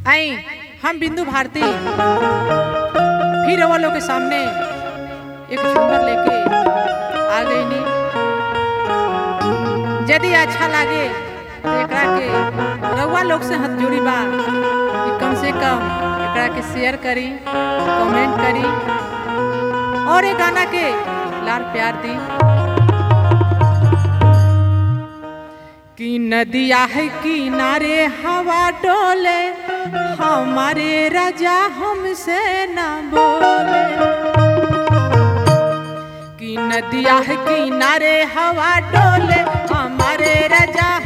आई हम बिंदु भारती फिर वो लोग के सामने एक झूमर लेके आ गई नी यदि अच्छा लागे तो एकरा के रउआ लोग से हाथ जोड़ी बा कि कम से कम एकरा के शेयर करी कमेंट करी और ये गाना के लाल प्यार दी कि नदिया है किनारे हवा डोले हमारे राजा हमसे न बोले कि नदिया है किनारे हवा डोले हमारे राजा